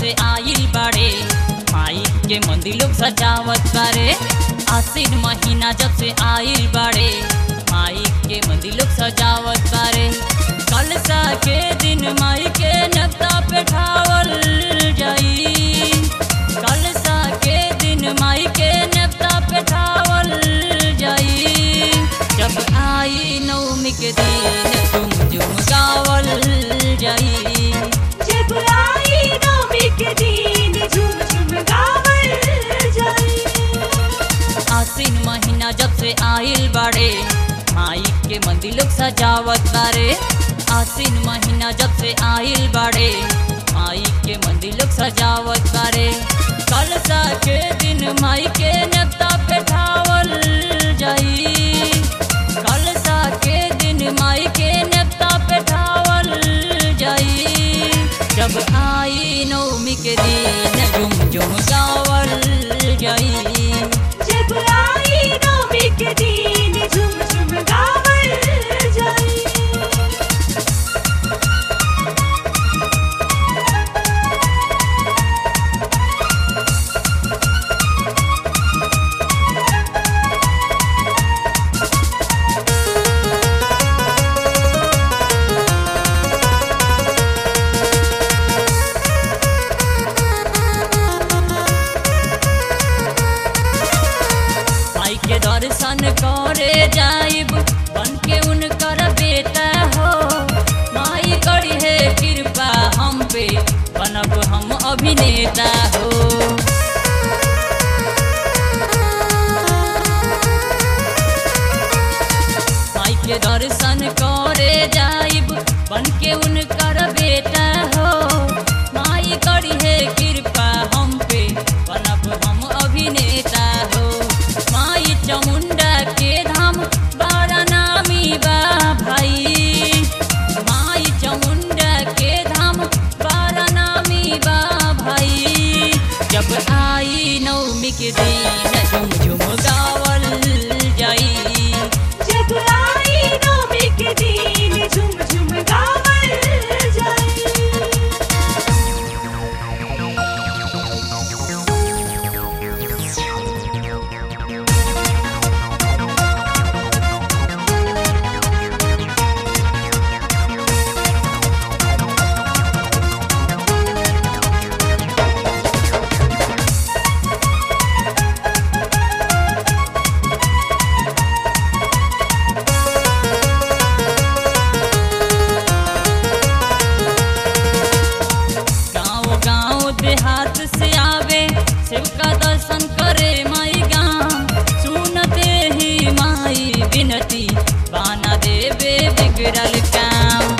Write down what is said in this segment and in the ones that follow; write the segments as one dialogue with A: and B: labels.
A: से आइल बाड़े माई के मंदिर लोग सजावत बारे आसिन महीना जब से आइल बाड़े माई के मंदिर लोग सजावत बारे कलसा के दिन माई के नक्ता पे ठावल जाई कलसा के दिन माई के नक्ता पे ठावल जाई जब आई नवमी के दिन झुम झुम गावल जाई
B: जब आई नवमी के दिन झूम झूम गावल जाई
A: आसिन महीना जब से आइल बाड़े माई के मंदिर लोग सजावत बारे आसिन महीना जब से आइल बाड़े माई के मंदिर लोग सजावत बारे कलसा के दिन माई के नक्ता पे ठावल जाई कलसा के दिन माई के नक्ता पे ठावल जाई जब आई नवमी के दिन झुम झुम गावल जाई
B: जब आई नवमी के दिन झूम झूम गावल जाई
A: माई के दर्शन करे जाइब बन के उनकर बेटा हो माई करी है कृपा हम पे बनब हम अभिनेता हो माई के दर्शन करे जाइब बन के उनकर बेटा हो माई करी है कृपा हम पे बनब हम अभिनेता हो माई चामुंडा के धाम बड़ा नामी बा भाई माई चामुंडा के धाम बड़ा नामी बा भाई जब आई नवमी के दिन झुम झुम गावल जाई
B: जब आई नवमी के दिन झूम झूम गावल जाई
A: गाँव गाँव देहात से आवे शिव का दर्शन करे माई गाँव सुनते ही माई विनती बाना देवे बिगड़ल काम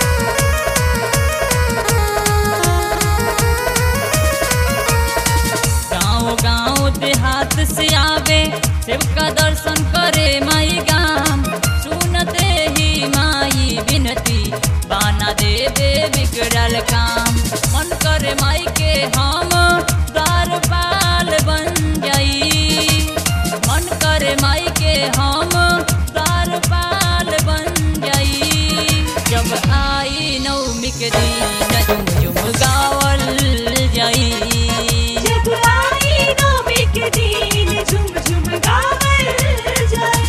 A: गाँव गाँव देहात से आवे शिव का दर्शन करे माई गाम सुनते ही माई विनती बाना देवे बिगड़ल काम मन करे माई के हम द्वारपाल बन जाई मन करे माई के हम द्वारपाल बन जाई जब आई नवमी के दिन झुम झुम गावल जाई
B: जब आई नवमी के दिन झूम झूम गावल जाई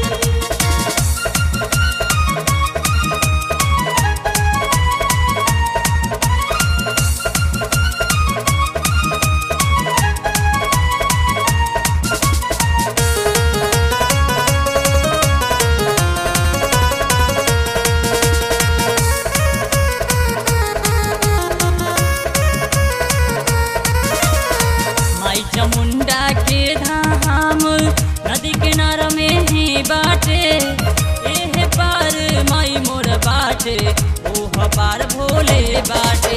A: माई चामुंडा के धाम नदी किनारा में ही बाटे एह पार माई मोर बाटे ओह पार भोले बाटे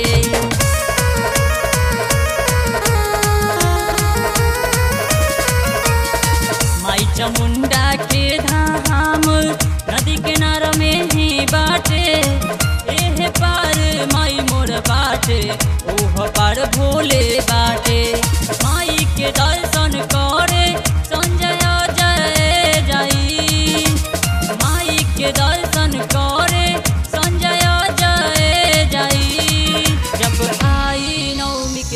A: माई चामुंडा के धाम नदी किनारा में ही बाटे एह पार माई मोर बाटे ओह पार भोले बाटे माई के दर्शन करे संजय जय जाई माई के दर्शन करे संजय जय जाई जब आई नवमी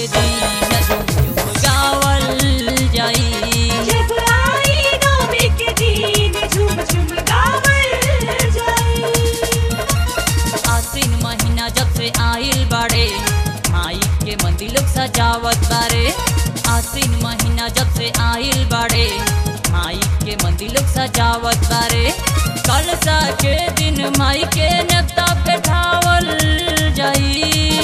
A: के मंदिर लोग सजावत बारे आसीन महीना जब से आइल बाड़े माई के मंदिर लोग सजावत बारे कलसा के दिन माई के नेता बैठावल जाई